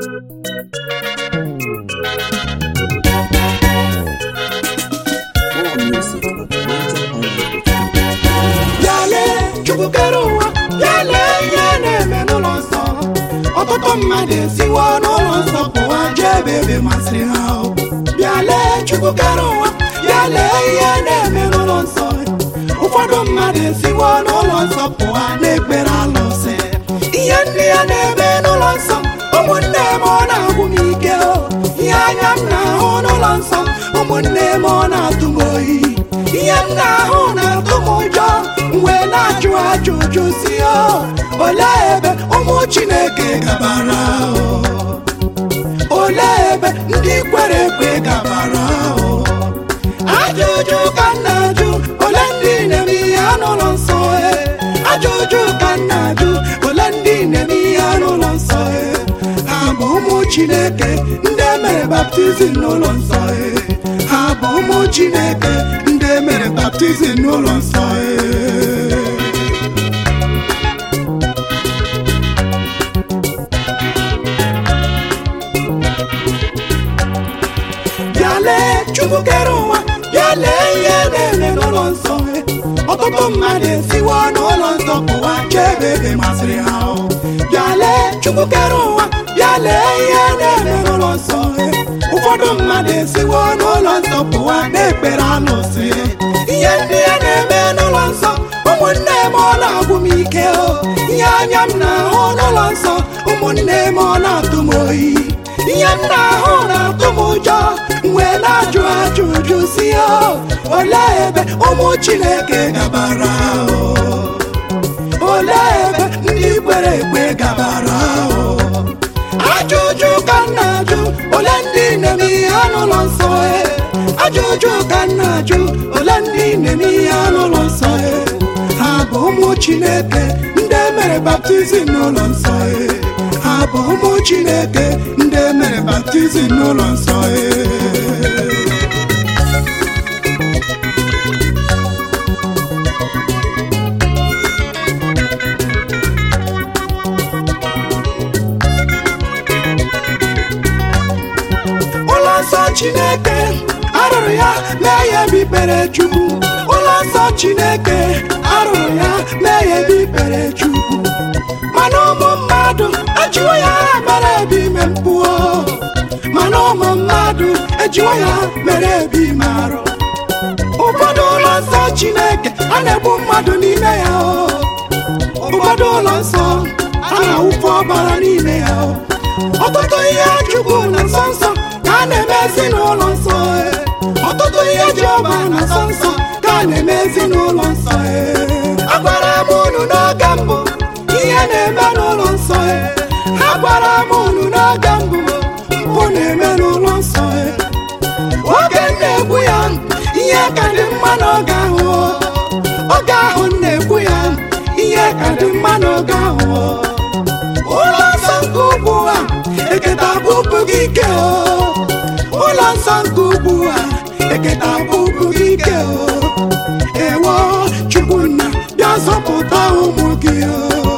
More music at MountainPineLife.com. bịale chukwu kere ụwa bịale ihe na-eme n'ụlọ nsọ ọtụtụ mmadụ esiwo n'ụlọ nsọ pụwa jee ebe ebe masịrị ha o. bịale chukwu kere ụwa bịale ihe na-eme n'ụlọ nsọ ụfọdụ mmadụ esiwo n'ụlọ nsọ pụwa na-ekpere alụsị ihe ndị ya na-eme n'ụlọ nsọ ụmụnne m ọ na-agwụ m ike o ihe anya m na-ahụ n'ụlọ nsọ ụmụnne m ọ na-atụ m oyi ihe m na-ahụ na-atụ m ụjọ mgbe na-ajụ ajụjụ si o olee ebe ụmụ chineke gabara o olee ebe ndị kwere ekwe gabara o ajụjụ ka m na-ajụ ole ndị na-eme ihe n'ụlọ nsọ e ajụjụ ka m na-ajụ ole ndị na-eme ihe n'ụlọ nsọ e ha bụ ụmụ chineke ndị emere baptizim n'ụlọ nsọ e ha bụ ụmụ chineke ndị emere baptizim n'ụlọ nsọ e bịa lee chukwu kere ụwa bịa lee ihe na-eme n'ụlọ nsọ ọtụtụ mmadụ esiwo n'ụlọ nsọ pụwa jee ebe ebe masịrị ha o. bịa lee chukwu kere ụwa bịa lee ihe na-eme n'ụlọ nsọ ụfọdụ mmadụ esiwo n'ụlọ nsọ pụwa na-ekpere alụsị ihe ndị ya na-eme n'ụlọ nsọ ụmụnne m ọ na-agwụ m ike o ihe anya m na-ahụ n'ụlọ nsọ ụmụnne m ọ na-atụ m oyi ihe m na-ahụ na-atụ m ụjọ mgbe na-ajụ ajụjụ si o olee ebe ụmụ chineke gabara o olee ebe ndị kwere ekwe gabara o ajụjụ ka m na-ajụ ole ndị na-eme ihe n'ụlọ nsọ e ajụjụ ka m na-ajụ ole ndị na-eme ihe n'ụlọ nsọ e ha bụ ụmụ chineke ndị emere baptizim n'ụlọ nsọ e ha bụ ụmụ chineke ndị emere baptizim n'ụlọ nsọ e ụlọ nsọ chineke arụrụ ya mee ya ebe ikpere chukwu ụlọ nsọ chineke arụrụ ya mee ya ebe ikpere chukwu mana ụmụ mmadụ ejiwo ya mere ebe ime mpụ o. mana ụmụ mmadụ ejiwo ya mere ebe ime arụ ụfọdụ ụlọ nsọ chineke a na-egbu mmadụ n'ime ya o ụfọdụ ụlọ nsọ a na-awụfe ọbara n'ime ya o ọtụtụ ihe chukwu na nsọ nsọ ka a na-emezi n'ụlọ nsọ e. ọtụtụ ihe Jehova na nsọ nsọ ka a na-emezi n'ụlọ nsọ e. agwara m unu n'oge mbụ ihe na-eme n'ụlọ nsọ e. agwara m unu n'oge mbụ mpụ na-eme n'ụlọ nsọ e. oge m na-ekwu ya ihe ka dị mma n'oge ahụ o. oge ahụ m na-ekwu ya ihe ka dị mma n'oge ahụ o. ụlọ nsọ nke ugwu a eketa bụbụ gị ike o ụlọ nsọ nke ugwu a eketa bụbụ gị ike o ewo chukwunna bịa zọpụta ụmụ gị o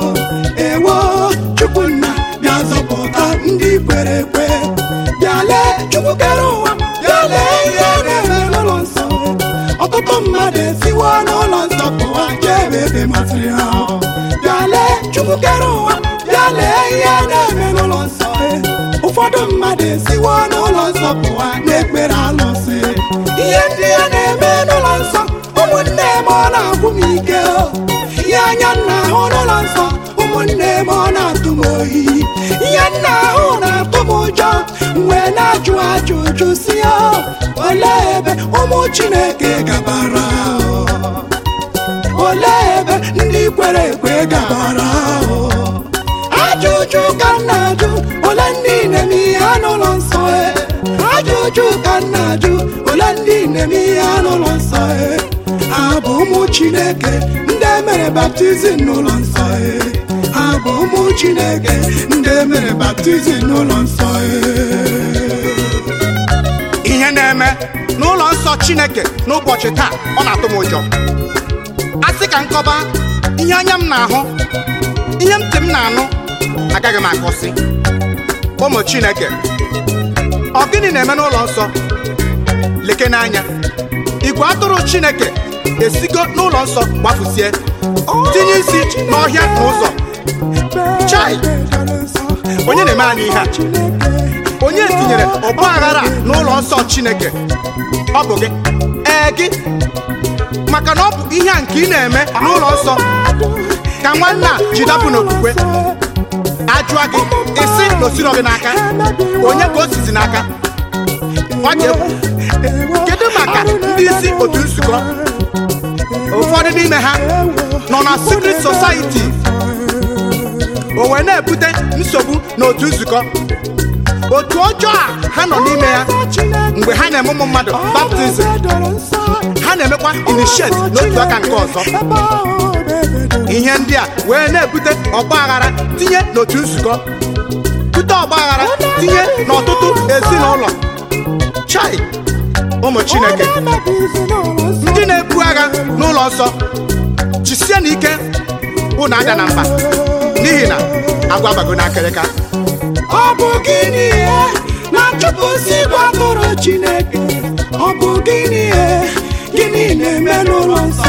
ewo chukwunna bịa zọpụta ndị kwere ekwe bịa lee chukwu kere ụwa bịa lee ihe na-eme n'ụlọ nsọ ọtụtụ mmadụ esiwo n'ụlọ nsọ pụwa jee ebe ebe masịrị ha bịa lee chukwu kere ụwa bịa lee ihe na-eme n'ụlọ nsọ ụfọdụ mmadụ esiwo n'ụlọ nsọ pụwa na-ekpere alụsị ihe ndị ya na-eme n'ụlọ nsọ ụmụnne m ọ na-agwụ m ike o ihe anya m na-ahụ n'ụlọ nsọ ụmụnne m ọ na-atụ m oyi ihe m na-ahụ na-atụ m ụjọ mgbe na-ajụ ajụjụ si o olee ebe ụmụ chineke gabara o olee ebe ndị kwere ekwe gabara o ajụjụ ka m na-ajụ ole ndị na-eme ihe n'ụlọ nsọ e ajụjụ ka m na-ajụ ole ndị na-eme ihe n'ụlọ nsọ e ha bụ ụmụ chineke ndị emere baptizim n'ụlọ nsọ e ha bụ ụmụ chineke ndị emere baptizim n'ụlọ nsọ e ihe na-eme n'ụlọ nsọ chineke n'ụbọchị taa ọ na-atụ m ụjọ a sị ka nkọba ihe anya m na-ahụ ihe ntị m na-anụ agaghị m akọsị ụmụ chineke ọ gịnị na-eme n'ụlọ nsọ leke n'anya igwe atụrụ chineke esigo n'ụlọ nsọ gbafusie tinye isi n'ọhịa na ụzọ Chai! onye na-eme anyị ihe a onye tinyere ọgba aghara a n'ụlọ nsọ chineke ọ bụ gị ee gị maka na ọ bụ ihe a nke ị na-eme n'ụlọ nsọ ka nwanne a ji dapụ n'okwukwe ajụa gị isi na osiro gị n'aka onye ka o sizi n'aka ọ dị egwu kedu maka ndị isi otu nzukọ ụfọdụ n'ime ha nọ na secret society o wee na-ebute nsogbu n'otu nzukọ otu ọjọọ a ha nọ n'ime ya mgbe ha na-eme ụmụ mmadụ baptizim ha na-emekwa initiate n'otu aka nke ọzọ ihe ndị a wee na-ebute ọgba aghara tinye n'otu nzukọ bute ọgba aghara tinye n'ọtụtụ ezinụlọ chai ụmụ chineke ndị na-ebu agha n'ụlọ nsọ jisie n'ike unu ada na mba n'ihi na agwa bago n'akịrịka ọ bụ gịnị ihe na-achụpụsị igwe atụrụ chineke ọ bụ gịnị ihe gịnị na-eme n'ụlọ nsọ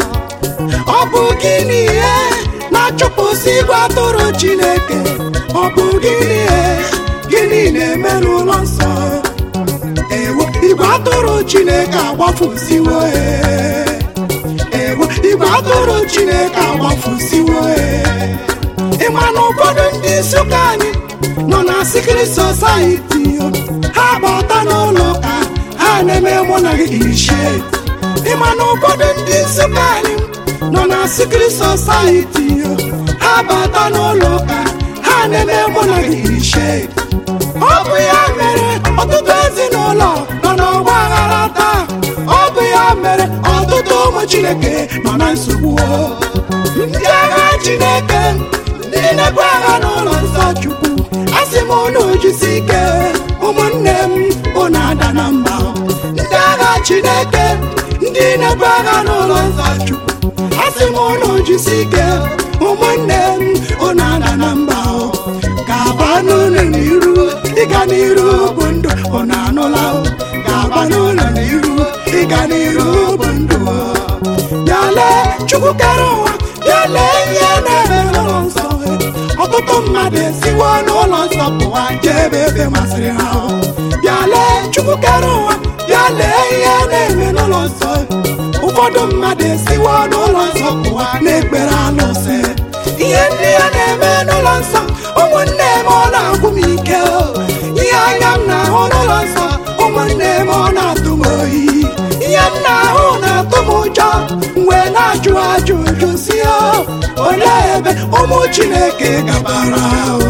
ọ bụ gịnị ihe na-achụpụsị igwe atụrụ chineke ọ bụ gịnị ihe gịnị na-eme n'ụlọ nsọ ewo igwe atụrụ chineke agbafusiwo ee. ewo igwe atụrụ chineke agbafusiwo ee. ị ma na ụfọdụ ndị isi ụka anyị nọ na sikiri sosaiti ha bata n'ụlọ ụka ha na-eme mụ na gị ishie ị ma na ụfọdụ ndị isi ụka anyị nọ na sikiri sosaiti ha bata n'ụlọ ụka ha na-eme mụ na gị ishie ọ bụ ya mere ọtụtụ ezinụlọ nọ n'ọgba aghara taa ọ bụ ya mere ọtụtụ ụmụ chineke nọ na nsogbu ndị agha chineke ndị na-ebu agha n'ụlọ nsọ chukwu asị m unu jisi ike ụmụnne m unu ada na mba ndị agha chineke ndị na-ebu agha n'ụlọ nsọ chukwu asị m unu jisi ike ụmụnne m unu ada na mba ga-aba n'ụlọ n'iru ịga n'iru bụ ndụ unu anụla ga-aba n'ụlọ n'iru ịga n'iru bụ ndụ ya lee chukwu kere ụwa ya lee ihe na-eme n'ụlọ nsọ ọtụtụ mmadụ esiwo n'ụlọ nsọ pụwa jee ebe ebe masịrị ha bịa lee chukwu kere ụwa bịa lee ihe na-eme n'ụlọ nsọ ụfọdụ mmadụ esiwo n'ụlọ nsọ pụwa na-ekpere alụsị ihe ndị ya na-eme n'ụlọ nsọ ụmụnne m ọ na-agwụ m ike o. ihe anya m na-ahụ n'ụlọ nsọ ụmụnne m ọ na-atụ m oyi ihe m na-ahụ na-atụ m ụjọ mgbe na-ajụ ajụjụ si o olee ebe ụmụ chineke gabara o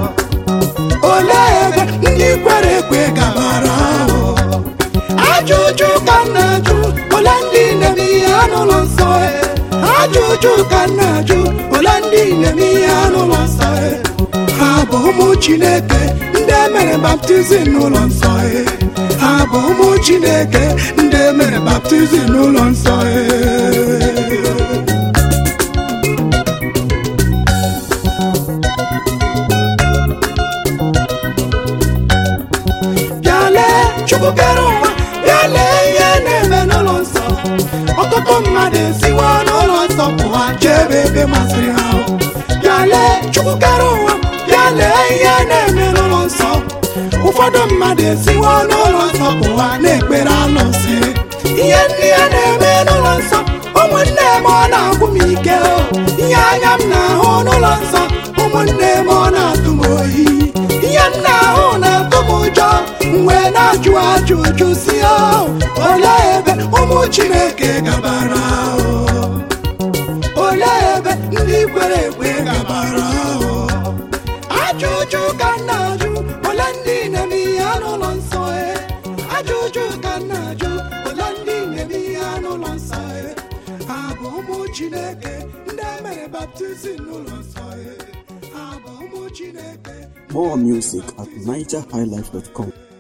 olee ebe ndị kwere ekwe gabara o ajụjụ ka m na-ajụ ole ndị na-eme ihe n'ụlọ nsọ e? ajụjụ ka m na-ajụ ole ndị na-eme ihe n'ụlọ nsọ e? ha bụ ụmụ chineke ndị emere baptizim n'ụlọ nsọ e? ha bụ ụmụ chineke ndị emere baptizim n'ụlọ nsọ e? bịa lee chukwu kere ụwa bịa lee ihe na-eme n'ụlọ nsọ ọtụtụ mmadụ esiwo n'ụlọ nsọ pụwa jee ebe ebe masịrị ha bịa lee chukwu kere ụwa bịa lee ihe na-eme n'ụlọ nsọ ụfọdụ mmadụ esiwo n'ụlọ nsọ pụwa na-ekpere alụsị ihe ndị ya na-eme n'ụlọ nsọ ụmụnne m ọ na-agwụ m ike o ihe anya m na-ahụ n'ụlọ nsọ ụmụnne m ọ na-atụ m oyi ihe m na-ahụ na-atụ m ụjọ mgbe na-ajụ ajụjụ si o olee ebe ụmụ chineke gabara o olee ebe ndị kwere ekwe gabara o ajụjụ ka m na-ajụ ole ndị na-eme ihe n'ụlọ nsọ e ajụjụ ka m na-ajụ ole ndị na-eme ihe n'ụlọ nsọ e ha bụ ụmụ chineke ndị emere baptizim n'ụlọ nsọ e ha bụ ụmụ chineke More music at NigerHighlife.com.